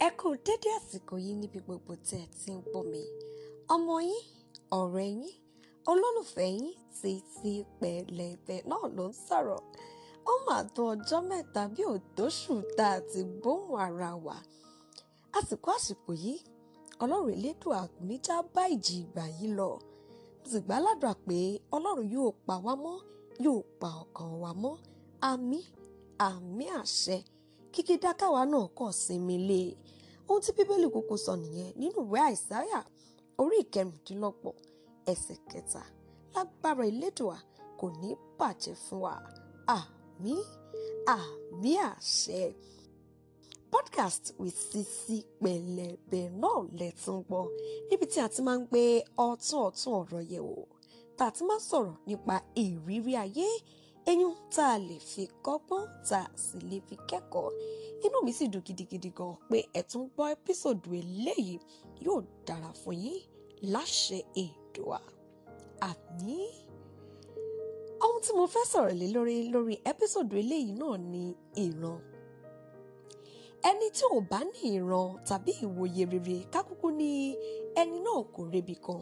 ẹ kú dédé àsìkò yìí níbi gbogbo tẹ́ ẹ ti ń gbọ́ mi ọmọ yín ọ̀rẹ́ yín olólùfẹ́ yín Títí Pẹ̀lẹ́bẹ náà ló ń sọ̀rọ̀ ó mà tó ọjọ́ mẹ́ta bí òdóṣù tá a ti gbóhùn ara wa àsìkò àsìkò yìí ọlọ́run elédùn àgbóníjà bá ìjì ìgbà yìí lọ mo sì gbàládùra pé ọlọ́run yóò pa wá mọ́ yóò pa ọkàn wa mọ́ àmì àmì àṣẹ kíkí dákàwá náà kàn sinmi lé e ohun tí bíbélì kúkú sọ nìyẹn nínú ìwé àìsáyà orí ìkẹrìndínlọ́gbọ̀n ẹsẹ̀ kẹta lágbára elédùà kò ní bàjẹ́ fún wa àmì àmì àṣẹ podcast with Sisi Pẹ̀lẹ́bẹ náà lẹ́tún gbọ́ níbi tí a ti máa ń gbé ọ̀tún ọ̀tún ọ̀rọ̀ yẹ̀ wò tá a ti máa ń sọ̀rọ̀ nípa ìrírí ayé eyín tá a lè fi kọ́gbọ́n tá a sì lè fi kẹ́kọ̀ọ́ inú mi sì dùn gidigidi gan pé ẹ tún gbọ́ ẹ́písòdù eléyìí yóò dára fún yín láṣẹ Èdùà àmín ohun tí mo fẹ́ sọ̀rọ̀ lé lórí lórí ẹ́písòdù eléyìí náà ni ìran ẹni tí ò bá ní ìran tàbí ìwòye rere kákúkú ní ẹni náà kò rebi kan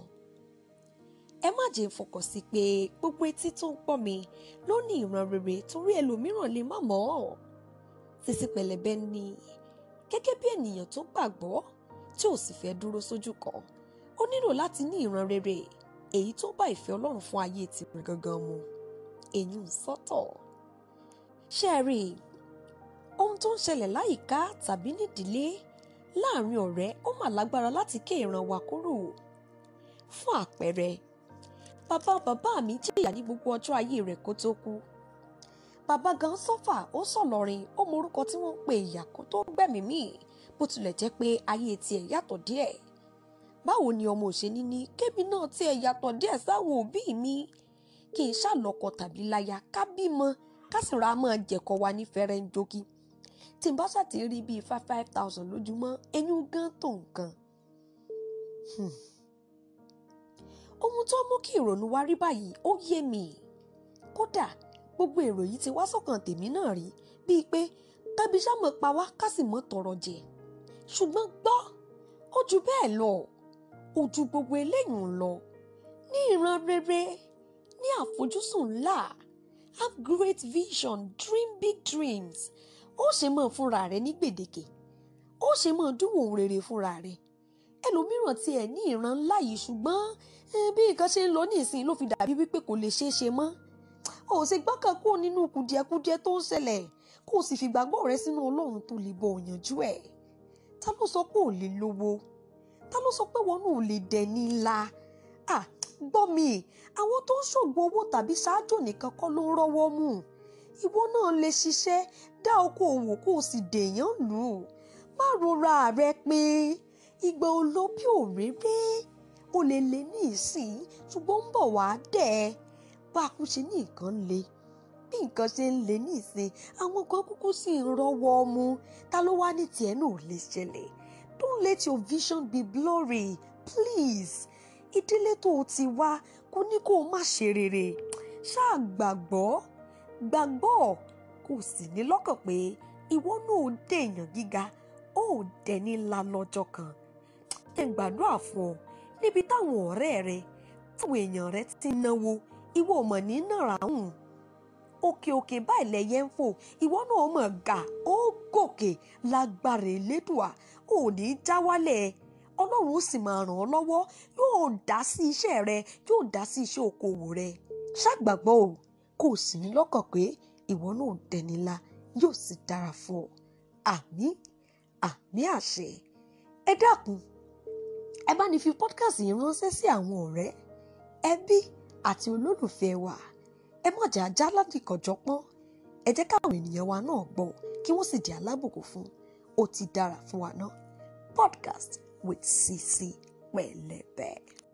ẹ má jẹ́ fọkàn sí pé gbogbo etí tó ń gbọ́ mi ló ní ìran rere torí ẹlòmíràn lè má mọ̀ ọ́ Sisi Pẹ̀lẹ́bẹ ní gẹ́gẹ́ bí ènìyàn tó gbàgbọ́ tí ò sì fẹ́ dúró sójú kan ó nílò láti ní ìran rere èyí tó bá ìfẹ́ Ọlọ́run fún ayé tirẹ̀ gangan mu èyí ń sọ́tọ̀ ṣé ẹ rí i ohun tó ń ṣẹlẹ̀ láyìíká tàbí nídìílé láàrin ọ̀rẹ́ ó mà lágbára láti ké ìran wa kúrò fún àpẹẹrẹ bàbá bàbá mi jìyà ní gbogbo ọjọ́ ayé rẹ̀ kó tó kú bàbá gan sọ́fà ó sọ̀lọ́rin ó mọ orúkọ tí wọ́n ń pe ìyá kó tó gbẹ̀mí mì bó tilẹ̀ jẹ́ pé ayé tiẹ̀ yàtọ̀ díẹ̀ báwo ni ọmọ òṣèlú ní kébì náà tiẹ̀ yàtọ̀ díẹ̀ sáwọn òbí mi kì í ṣàlọ́kọ tàbí láya ká bímọ ká sì ra máa jẹ̀kọ́ wa ní fẹ́rẹ́ ń jogi tí n bá ṣàtì rí bíi five five thousand lójúmọ́ ẹ̀yìn gan tó nǹkan. ohun tó mú kí ìrònú wa rí báyìí ó yé mi kódà gbogbo èrò yìí ti wá sọ́kàn tèmi náà rí bíi pé kábí sámọ̀ pa wá ká sì mọ́ tọrọ jẹ ṣùgbọ́n gbọ́ ó ju bẹ́ẹ̀ lọ ó ju gbogbo eléyìí ń lọ ní ìran rere ní àfojúsùn ńlá have great vision dream big dreams ó ṣe mọ̀ fúnra rẹ̀ ní gbèdéke ó ṣe mọ̀ dúró ohun rere fúnra rẹ̀ ẹlòmíràn tiẹ̀ ní ìran ńlá yìí ṣùgbọ́n bí nǹkan ṣe ń lọ ní ìsìn ló fi dàbí wípé kò lè ṣeé ṣe mọ́ ó sì gbọ́kàn kúrò nínú kùdìẹ̀kudiẹ tó ń ṣẹlẹ̀ kó o sì fìgbàgbọ́ rẹ sínú ọlọ́run tó lè bọ̀ òyànjú ẹ̀ ta ló sọ pé ò lè lówó ta ló sọ pé wọn náà ò lè dẹni ńlá à gbọ́ mi àwọn tó ń ṣògbọ́n owó tàbí ṣáájú nìkan kọ́ ló ń rọ́wọ́ mú ìwọ náà lè ṣiṣẹ́ dá okòòwò kó o sì dèèyàn lù ú má rora rẹ pé ìgbà olóbí òréré o lè lè ní ìsìn ṣùgbọ́n ń bọ̀ wá dẹ̀ ẹ́ bá a kú ṣe ní nǹkan le bí nǹkan ṣe ń le ní ìsìn àwọn kan kúkú sì ń rọ́wọ́ mu ta ló wá ní tiẹ̀ náà ò lè ṣẹlẹ̀ don't let your vision be blurry please ìdílé tó o ti wá kò ní kó o má ṣe rere ṣáà gbàgbọ́ gbàgbọ́ kò sì ní lọ́kàn pé ìwọ náà ó dèèyàn gíga ó dẹni ńlá lọ́jọ́ kan ẹ gbàdúrà fún ọ níbi táwọn ọ̀rẹ́ rẹ táwọn èèyàn rẹ ti náwó ìwọ mọ̀ ní nàrà hùn òkè òkè báyìí lẹyẹ ń fò ìwọ náà mọ̀ gà ó gòkè lágbára elédùà ò ní já wálẹ̀ ọlọ́run ó sì máa ràn ọ́ lọ́wọ́ yóò dá sí iṣẹ́ rẹ yóò dá sí iṣẹ́ okòwò rẹ ṣàgbàgbọ́ o kò sì ní lọ́kàn pé ìwọ náà dẹnilá yóò sì dára fún ọ àmì àmì àṣẹ ẹ dákun ẹ bá ní fi podcast yìí ránṣẹ́ sí àwọn ọ̀rẹ́ ẹbí àti olólùfẹ́ wa ẹ má jà já ládìkọ̀jọ́pọ́n ẹ jẹ́ káwọn ènìyàn wa náà gbọ́ kí wọ́n sì di alábùkún fún ó ti dára fún wa náà podcast with Sisi Pẹ̀lẹ́bẹ.